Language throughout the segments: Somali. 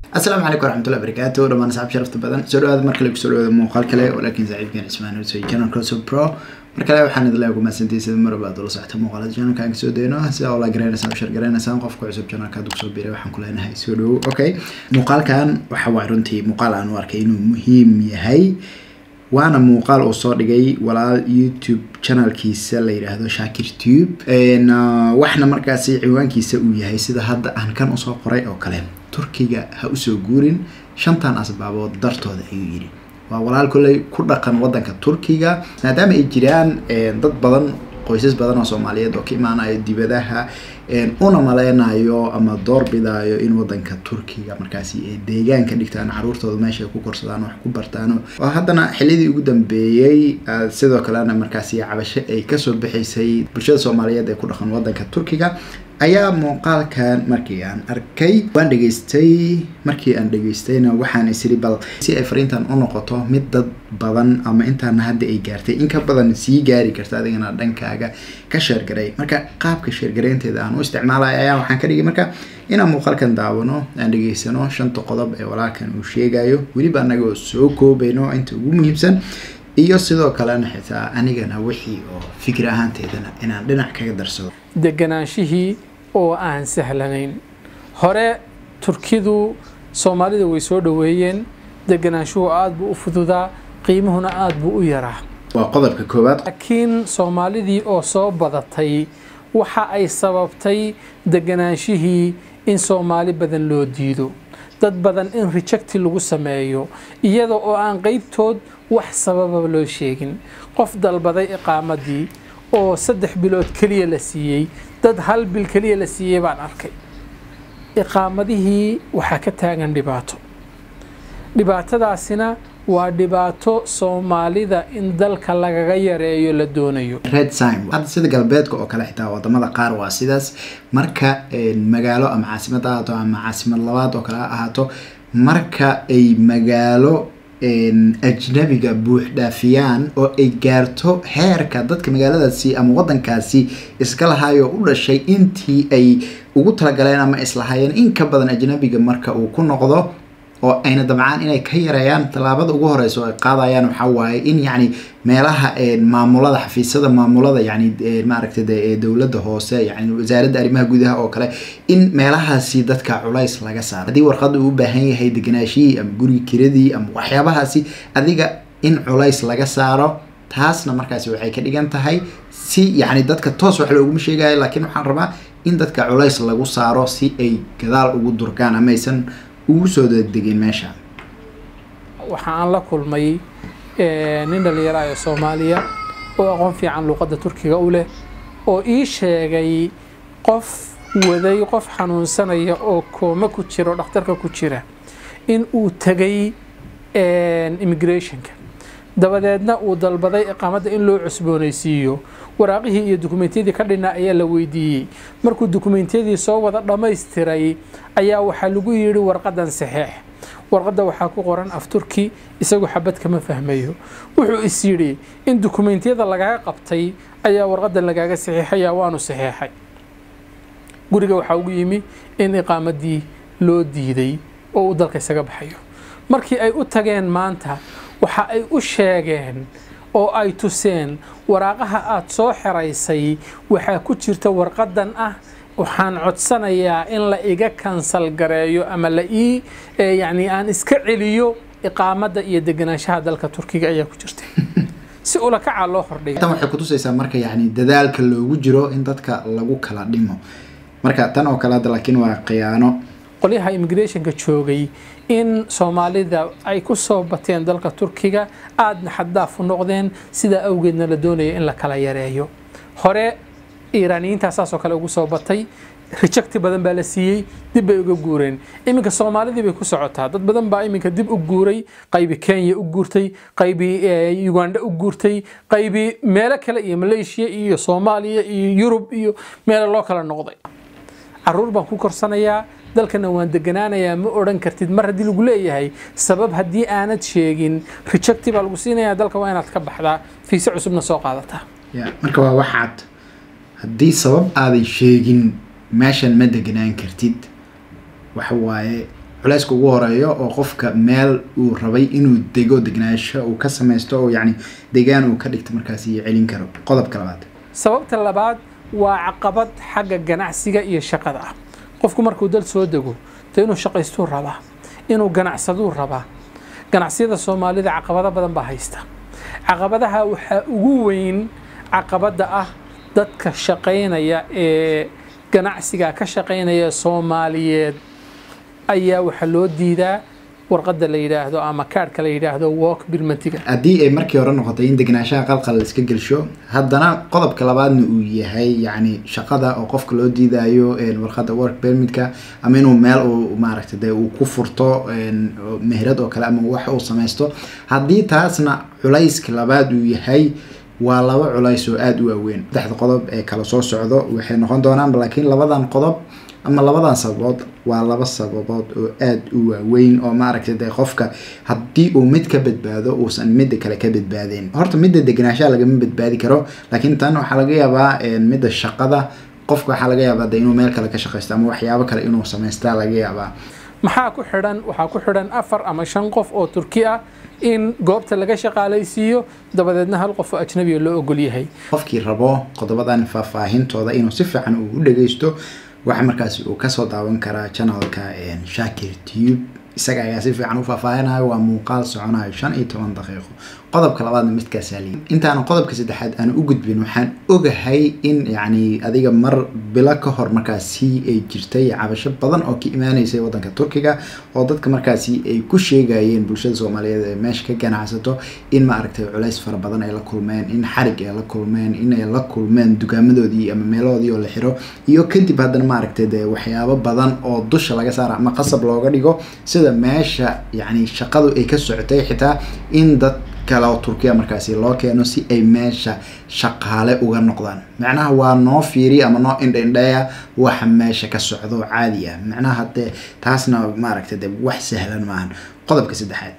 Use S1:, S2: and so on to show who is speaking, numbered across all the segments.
S1: asalaamu calaykum waraxmatullahi barakaatu dhamaan asxaab sharafta badan soo dhawaada mar kale kusoo dhawaada muuqaal kale walaakiin saaxiibkeen cismaan husey channel crosso pro mar kale waxaan idin leeyahay kumaasantii sida mar walba aad ula socota muuqaalada channelka aan kasoo dayno sida oo la garanaysaan u shar garanaysaan qofka cusub channelka aad kusoo biiray waxaan ku leenahay soo dhawow okay muuqaalkan waxa waa runtii muuqaal aan u arkay inuu muhiim yahay waana muuqaal uu soo dhigay walaal youtube channelkiisa la yidhaahdo shaakir tube waxna markaasi ciwaankiisa uu yahay sida hadda aan kan usoo qoray oo kale turkiga ha usoo guurin shantan asbaabood dartooda ayuu yidhi waa walaal kolley ku dhaqan wadanka turkiga maadaama ay jiraan dad badan qoysas badan oo soomaaliyeed oo ka imaanayo dibadaha una maleynayo ama doorbidaayo in wadanka turkiga markaasi ay deegaan ka dhigtaan caruurtooda meesha ay ku korsadaan wax ku bartaan oo haddana xilidii ugu dambeeyey sidoo kalena markaasi cabasho ay kasoo bixaysay bulshada soomaaliyeed ee ku dhaqan wadanka turkiga ayaa muuqaalkan markii aan arkay waan dhegaystay markii aan dhegaystayna waxaan isiri bal si ay fariintan u noqoto mid dad badan ama intaana hadda ay gaartay in ka badan sii gaari karta adigana dhankaaga ka sheergaray marka qaabka sheergaraynteeda aan u isticmaalaya ayaa waxaan ka dhigay marka inaan muuqaalkan daawano aan dhegaysano shanta qodob ee walaalkan uu sheegayo weliba anaga oo soo koobayno inta ugu muhiimsan iyo sidoo kalena xitaa anigana wixii oo fikir ahaanteedana inaan dhinac kaga darsado
S2: deganaanshihii oo aan sahlanayn hore turkidu soomaalida way soo dhoweeyeen deganaanshuhu aada buu u fududaa qiimuhuna aada buu u yaraa
S1: waa qodobka koowaad
S2: laakiin soomaalidii oo soo badatay waxa ay sababtay deganaanshihii in soomaali badan loo diido dad badan in rejecti lagu sameeyo iyada oo aan qeybtood wax sababa loo sheegin qof dalbaday iqaamadii oo saddex bilood keliya la siiyey dad hal bil keliya la siiyey baan arkay iqaamadihii waxaa ka taagan dhibaato dhibaatadaasina waa dhibaato soomaalida in dalka lagaga yareeyo la doonayo
S1: red sign hadda sida galbeedka oo kale xitaa wadamada qaar waa sidaas marka magaalo ama caasimad ahaato ama caasimad labaad oo kale ha ahaato marka ay magaalo ajnabiga buux dhaafiyaan oo ay gaarto heerka dadka magaaladaasi ama wadankaasi iska lahaayoo u dhashay intii ay ugu talagaleen ama islahaayeen in ka badan ajnabiga marka uu ku noqdo oo ayna dabcaan inay ka yareeyaan tallaabada ugu horeysa oo ay qaadayaan waxaa waaye in yacni meelaha maamulada xafiisyada maamulada yani maaragtay dowladda hoose yani wasaaradda arrimaha gudaha oo kale in meelahaasi dadka culays laga saaro haddii warqadda uu u baahan yahay deganaashihii ama guriga kiradii ama waxyaabahaasi adiga in culays laga saaro taasna markaasi waxay ka dhigan tahay si yacni dadka toos wax looguma sheegayo laakiin waxaan rabaa in dadka culays lagu saaro si ay gadaal ugu durkaan ama aysan ugu soo degdegin meesha
S2: waxa aan la kulmay nin dhallinyaro ah ee soomaaliya oo aqoon fiican luuqadda turkiga u leh oo ii sheegay qof waday qof xanuunsanaya oo kooma ku jira oo dhakhtarka ku jira in uu tegay immigrationka dabadeedna uu dalbaday iqaamadda in loo cusboonaysiiyo waraaqihii iyo dukumentiyadii ka dhinaa ayaa la weydiiyey markuu dukumentiyadii soo wada dhammaystiray ayaa waxaa lagu yidhi warqadan saxeex warqadda waxaa ku qoran af turki isagu xabad kama fahmayo wuxuu is yidhi in dukumentiyada lagaga qabtay ayaa warqadan lagaaga saxeexaya waanu saxeexay guriga waxaa ugu yimi in iqaamadii loo diiday oo uu dalka isaga baxayo markii ay u tageen maanta waxa ay u sheegeen oo ay tuseen waraaqaha aada soo xeraysay waxaa ku jirta warqadan ah waxaan codsanayaa in la iga kansal gareeyo ama la ii yacni aan iska celiyo iqaamadda iyo deganaanshaha dalka turkiga ayaa ku jirta si ula kacaa loo hordhiga
S1: tan waxay kutusaysaa marka yacni dadaalka loogu jiro in dadka lagu kala dhimo marka tan oo kale hadda laakiin waa khiyaano
S2: qolyaha immigrationka joogay in soomaalida ay ku soo bateen dalka turkiga aadna xaddaaf u noqdeen sidaa awgeedna la doonaya in la kala yareeyo hore iiraaniyiintaa saasoo kale ugu soo batay rejecti badan baa la siiyey dib bay uga guureen iminka soomaalidii bay ku socotaa dad badan baa iminka dib u guuray qaybi kenya u guurtay qaybi uganda u guurtay qaybi meelo kale iyo malaysia iyo soomaaliya iyo yurub iyo meelo loo kala noqday caruur baan ku korsanayaa dalkana waan deganaanayaa ma odhan kartid mar haddii lagu leeyahay sabab haddii aanad sheegin rejecti baa lagu siinayaa dalka waa inaad ka baxdaa fiise cusubna soo qaadataa
S1: marka waa waxaad haddii sabab aadan sheegin meeshan ma deganaan kartid waxa waaye culayska ugu horeeyo oo qofka meel uu rabay inuu dego degnaansho uu ka samaysto oo yacni degaan uu ka dhigto markaasi iyo celin karo qodobka labaad
S2: sababta labaad waa caqabad xagga ganacsiga iyo shaqada ah qofku markuu dal soo dego de inuu shaqaystuu rabaa inuu ganacsaduu rabaa ganacsiyada soomaalida caqabado badan baa haysta caqabadaha waxaa ugu weyn caqabadda ah dadka shaqaynaya ee ganacsiga ka shaqaynaya soomaaliyeed ayaa waxaa loo diidaa warqadda la yidhaahdo ama kaadhka la yidhaahdo walk birmatiga
S1: haddii ay markii hore noqotay in degnaanshaha qalqal la iska gelsho haddana qodobka labaadna uu yahay yacni shaqada oo qofka loo diidayo warqadda work permitka ama inuu meel uu maaragtay dee uu ku furto meherad oo kale ama wax uu samaysto haddii taasna culayska labaad uu yahay waa laba culays oo aada u waaweyn saddexda qodob ee kala soo socdo waxay noqon doonaan laakiin labadan qodob ama labadan sababood waa laba sababood oo aada u waaweyn oo maaragtay dee qofka haddii uu mid ka badbaado uusan midda kale ka badbaadeen horta midda degnaanshaha lagama badbaadi karo laakiin tan waxaa laga yaabaa midda shaqada qofka waxaa laga yaabaa de inuu meel kale ka shaqaysto ama waxyaabo kale inuu samaystaa laga yaabaa
S2: maxaa ku xidhan waxaa ku xidhan afar ama shan qof oo turki ah in goobta laga shaqaalaysiiyo dabadeedna hal qof oo ajnabiga loo ogol yahay
S1: qofkii rabo qodobadan faahfaahintooda inuu si fiican uu u dhageysto waxa markaasi uu kasoo daawan karaa channelka shakir tube isaga ayaa si fiican u faahfaahinayo waa muuqaal soconayo shan iyo toban daqiiqo qodobka labaadna midkaasaa liyi intaana qodobka saddexaad aan u gudbin waxaan ogahay in yacni adiga mar bilo ka hor markaasi ay jirtay cabasho badan oo ka imaaneysay waddanka turkiga oo dadka markaasi ay ku sheegayeen bulshada soomaaliyeed ee meesha ka ganacsato in maaragtay culays fara badan ay la kulmeen in xarig ay la kulmeen in ay la kulmeen dukaamadoodii ama meelahoodii oo la xiro iyo kadib haddana maaragtay dee waxyaabo badan oo dusha laga saara ama qasab looga dhigo sida meesha yacni shaqadu ay ka socotay xitaa in dad kale oo turkiya markaasi loo keeno si ay meesha shaqaale uga noqdaan macnaha waa noo fiiriya ama noo indhaindhaya waxa meesha ka socdo caadi ah macnaha dee taasna maaragtay dee wax sahlan maahan qodobka saddexaad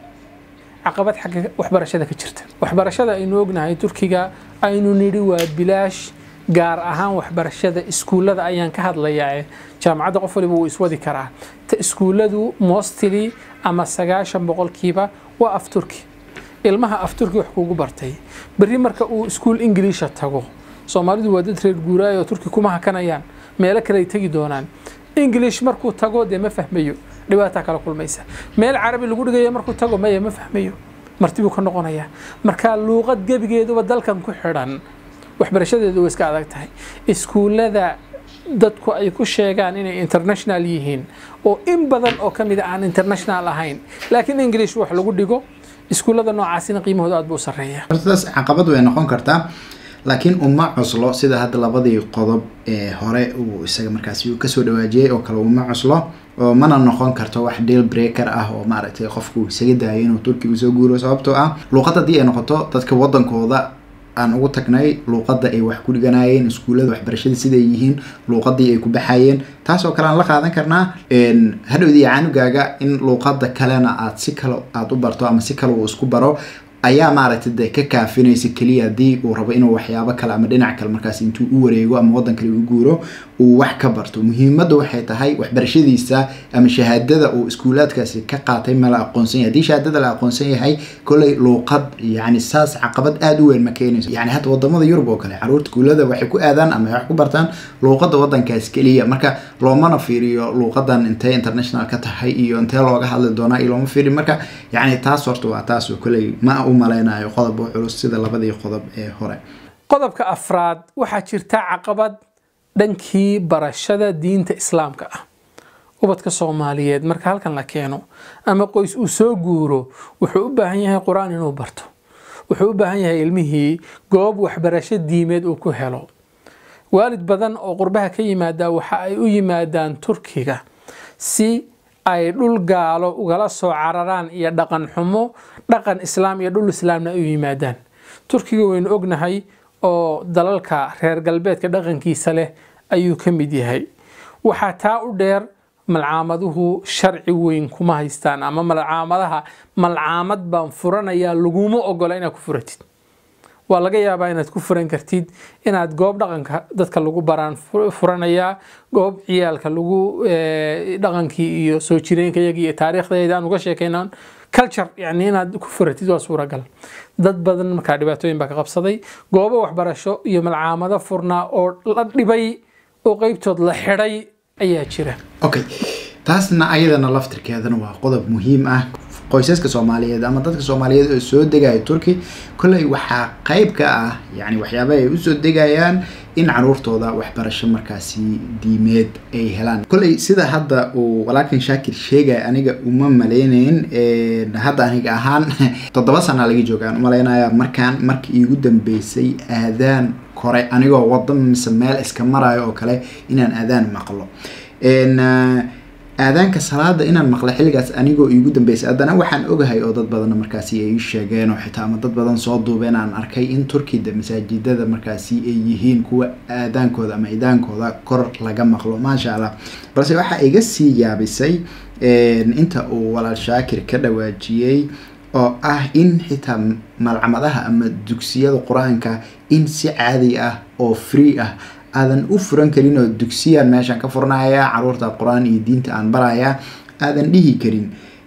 S2: caqabad xagga waxbarashada ka jirta waxbarashada aynu ognahay turkiga aynu nidhi waa bilaash gaar ahaan waxbarashada iskuullada ayaan ka hadlayaa jaamacadda qof waliba wuu iswadi karaa ta iskuulladu mostly ama sagaashan boqolkiiba waa af turki ilmaha af turki wax kuugu bartay berri marka uu iskuul ingiliisha tago soomaalidu waa dad reer guuraayo oo turki kuma hakanayaan meelo kale ay tegi doonaan ingilish markuu tago dee ma fahmayo dhibaataa kala kulmaysa meel carabi lagu dhigayo markuu tago maya ma fahmayo marti buu ka noqonayaa marka luuqad gebigeeduba dalkan ku xidhan waxbarashadeedu way iska adag tahay iskuullada dadku ay ku sheegaan inay international yihiin oo in badan oo ka mid a aan international ahayn laakiin english wax lagu dhigo iskuullada noocaasina qiimahooda aad buu u sarreeyaa
S1: hortadaas caqabad way noqon kartaa laakiin uma cuslo sida hadda labadii qodob ee hore uu isaga markaasi uu kasoo dhawaajiyey oo kale uma cuslo oo mana noqon karto wax deal breaker ah oo maaragtay qofku isaga daayo inuu turkiga soo guuro sababtoo ah luuqad haddii ay noqoto dadka wadankooda aan ugu tagnay luuqadda ay wax ku dhiganayeen iskuullada waxbarashada siday yihiin luuqadii ay ku baxayeen taasoo kale aan la qaadan karnaa hadhowdii caanugaaga in luuqadda kalena aad si kale aada u barto ama si kale uu isku baro ayaa maaragtay dee ka kaafinaysa keliya haddii uu rabo inuu waxyaabo kale ama dhinac kale markaas intuu u wareego ama waddan kale u guuro uu wax ka barto muhiimadda waxay tahay waxbarashadiisa ama shahaadada uu iskuulaadkaasi ka qaatay ma la aqoonsan yahay haddii shahaadada la aqoonsan yahay kolley luuqad yacni saas caqabad aada u weyn ma keenayso yacni hadda wadamada yurub oo kale caruurta iskuullada waxay ku aadaan ama wax ku bartaan luuqadda waddankaas keliya marka loomana fiiriyo luuqadan intee international ka tahay iyo intee looga hadli doonaa iyo looma fiiriyo marka yacni taas horta waa taas oo kolley ma u malaynayo qodob oo culus sida labadii qodob ee hore
S2: qodobka afraad waxaa jirta caqabad dhankii barashada diinta islaamka ah ubadka soomaaliyeed marka halkan la keeno ama qoys uu soo guuro wuxuu u baahan yahay qur-aan inuu barto wuxuu u baahan yahay ilmihii goob waxbarasho diimeed uu ku helo waalid badan oo qurbaha ka yimaada waxa ay u yimaadaan turkiga si ay dhul gaalo ugala soo cararaan iyo dhaqan xumo dhaqan islaam iyo dhul islaamna ay u yimaadaan turkiga waynu ognahay oo dalalka reer galbeedka dhaqankiisa leh ayuu ka mid yahay waxaa taa u dheer malcaamaduhu sharci weyn kuma haystaan ama malcaamadaha malcaamad baan furanayaa laguma ogola inaad ku furatid waa laga yaabaa inaad ku furan kartid inaad goob dhaqanka dadka lagu baraan furanayaa goob ciyaalka lagu dhaqankii iyo soo jireenkayaga iyo taariikhdeeda aan uga sheekayna culture yani inaad ku furatid waa suuragal dad badan markaa dhibaatooyin baa ka qabsaday goobo waxbarasho iyo malcaamado furnaa oo la dhibay oo qeybtood la xidhay ayaa jira
S1: okay taasna ayadana laftirkeedana waa qodob muhiim ah qoysaska soomaaliyeed ama dadka soomaaliyeed oo soo degaya turkey kolley waxaa qeyb ka ah yani waxyaaba ay usoo degayaan in caruurtooda waxbarasho markaasi diimeed ay helaan kolley sida hadda uu walaalkan shaakir sheegaya aniga uma maleyneyn hadda aniga ahaan toddoba sana laga jooga aan umaleynaya markaan markii iigu dambeysay aadaan kore anigoo wado mise meel iska marayo oo kale inaan aadaan maqlo aadaanka salaada inaan maqla xilligaas anigoo iigu dambeysay haddana waxaan ogahay oo dad badanna markaasi ay sheegeen oo xitaa ama dad badan soo duubeen aan arkay in turkida masaajidada markaasi ay yihiin kuwa aadaankooda ama idaankooda kor laga maqlo maasha allah balse waxaa iga sii yaabisay inta uu walaal shaakir ka dhawaajiyey oo ah in xitaa malcamadaha ama dugsiyada qur-aanka in si caadi ah oo free ah aadan u furan karin oo dugsiyaan meeshaan ka furanayaa caruurta qur-aan iyo diinta aan barayaa aadan dhihi karin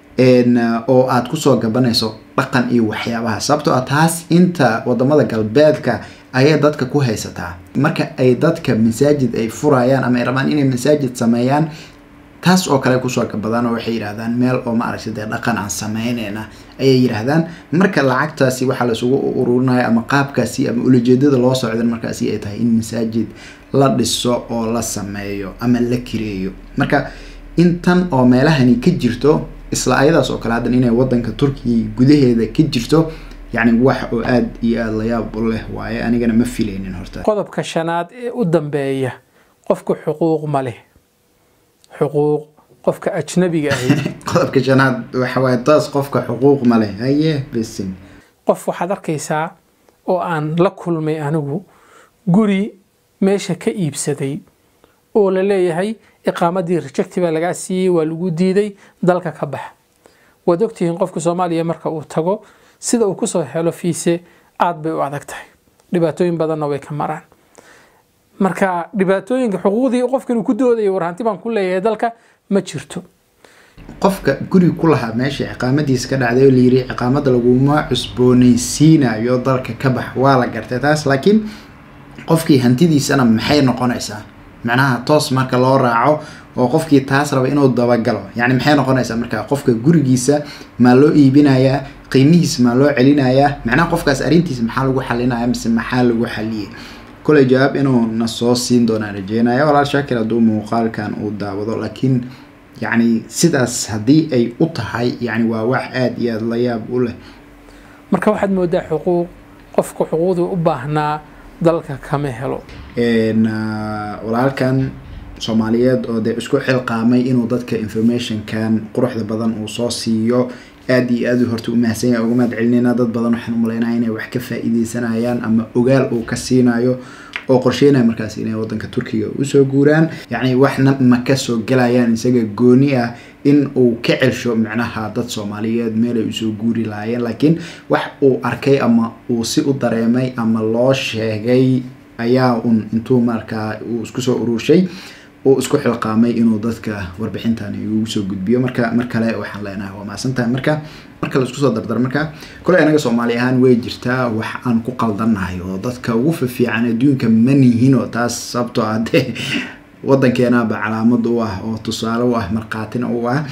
S1: oo aad kusoo gabanayso dhaqan iyo waxyaabaha sababtoo ah taas inta wadamada galbeedka ayay dadka ku haysataa marka ay dadka masaajid ay furayaan ama ay rabaan inay masaajid sameeyaan taas oo kale kusoo gabadaan oo waxay yidhahdaan meel oo maaragtay dee dhaqan aan sameyneyna ayay yidhaahdaan marka lacagtaasi waxaa laisugu ururinaya ama qaabkaasi ama ulajeedada loo socdan markaasi ay tahay in masaajid la dhiso oo la sameeyo ama la kireeyo marka intan oo meelahani ka jirto isla ayadaas oo kale haddan inay wadanka turkiya gudaheeda ka jirto yacni wax oo aada iyo aada layaab u leh waaye anigana ma filaynin horta
S2: qodobka shanaad ee u dambeeya qofku xuquuq ma leh xuquuq qofka ajnabiga ahi
S1: qodobka shanaad waxa waaye taas qofka xuquuq ma leh haye bisin
S2: qof waxaad arkaysaa oo aan la kulmay anigu guri meesha ka iibsaday oo la leeyahay iqaamadii rejecti baa lagaa siiyey waa lagu diiday dalka ka bax waad ogtihiin qofka soomaaliya marka uu tago sida uu kusoo helo fiise aada bay u adag tahay dhibaatooyin badanna way ka maraan marka dhibaatooyinka xuquuqdii qofkan uu ku doodayo war hanti baan ku leeyahay dalka ma jirto
S1: qofka guri ku lahaa meesha ciqaamadiisa ka dhacday oo layiri ciqaamada laguma cusboonaysiinayo dalka ka bax waa la gartay taas laakiin qofkii hantidiisana maxay noqonaysaa macnaha toos marka loo raaco oo qofkii taas raba inuu dabagalo yani maxay noqonaysaa marka qofka gurigiisa maa loo iibinayaa qiimihiisa maa loo celinayaa macnaha qofkaas arrintiisa maxaa lagu xalinaya mise maxaa lagu xaliyay koley jawaab inuu na soo siin doonaan rajeynaya walaal shaakir hadduu muuqaalkan uu daawado laakiin yacni sidaas haddii ay u tahay yani waa wax aada iyo aada la yaab u leh
S2: marka waxaad moodaa xuquuq qofka xuquuqdii u baahnaa dalka kama helo
S1: walaalkan soomaaliyeed oo dee isku xilqaamay inuu dadka informationkan quruxda badan uu soo siiyo aada iyo aada horta u mahadsan yahay uga mahad celinayna dad badan waxaan umaleynaya inay wax ka faa-iideysanayaan ama ogaal uu ka siinayo oo qorsheynaya markaas inay wadanka turkiga usoo guuraan yacni waxna ma kasoo gelayaan isaga gooni ah in uu ka celsho micnaha dad soomaaliyeed meel ay usoo guuri lahaayeen laakiin wax uu arkay ama uu si u dareemay ama loo sheegay ayaa un intuu markaa uu isku soo ururshay uu isku xilqaamay inuu dadka warbixintan ugu soo gudbiyo marka mar kale waxaan leenahay waa maasantahay marka marka la isku soo dardar marka kole anaga soomaali ahaan way jirtaa wax aan ku qaldannahay oo dadka ugu fifiican adduunka ma nihin oo taas sababtoo ah dee wadankeenaba calaamad u ah oo tusaale u ah markhaatina u ah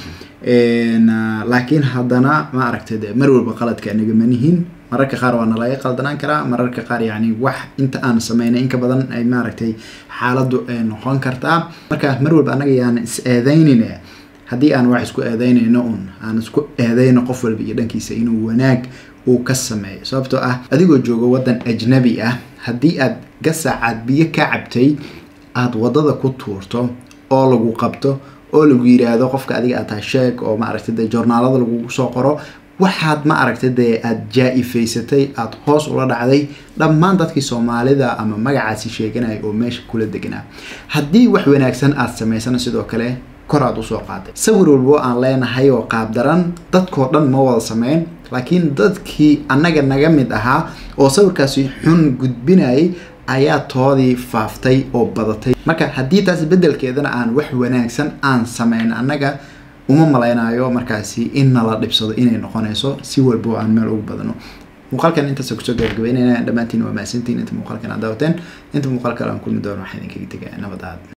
S1: laakiin haddana ma aragtay de mar walba qaladka anaga ma nihin mararka qaar waa nalaga qaldanaan karaa mararka qaar yani wax inta aan sameynay inka badan ay maaragtay xaaladdu ay noqon kartaa marka mar walba anaga yaan is eedeynine haddii aan wax isku eedeynayno un aan isku eedeyno qof walba iyo dhankiisa inuu wanaag uu ka sameeyo sababtoo ah adigoo jooga waddan ajnabi ah haddii aad gasaacaad biyo ka cabtay aada waddada ku tuurto oo lagu qabto oo lagu yiraahdo qofka adiga aad tahay sheeg oo maaragtay dee joornaalada lagugu soo qoro waxaad ma aragtay dee aada jaa-ifaysatay aada hoos ula dhacday dhammaan dadkii soomaalida ama magacaasi sheeganaya oo meesha kula deganaa haddii wax wanaagsan aada samaysana sidoo kale kor aad usoo qaaday sawir walbo aan leenahay oo qaabdaran dadkoo dhan ma wada sameyn laakiin dadkii annaga naga mid ahaa oo sawirkaasi xun gudbinayay ayaa toodii faaftay oo badatay marka haddii taas beddelkeedana aan wax wanaagsan aan sameyn annaga uma malaynayo markaasi in nala dhibsado inay noqonayso si walbo aan meel ugu badno muuqaalkan intaas kusoo gabagabeynayna dhammaantiin waa mahadsantiin inta muuqaalkan aad daawateen inta muuqaal kale aan kulmi doono waxaa idinkaga tegaya nabad aad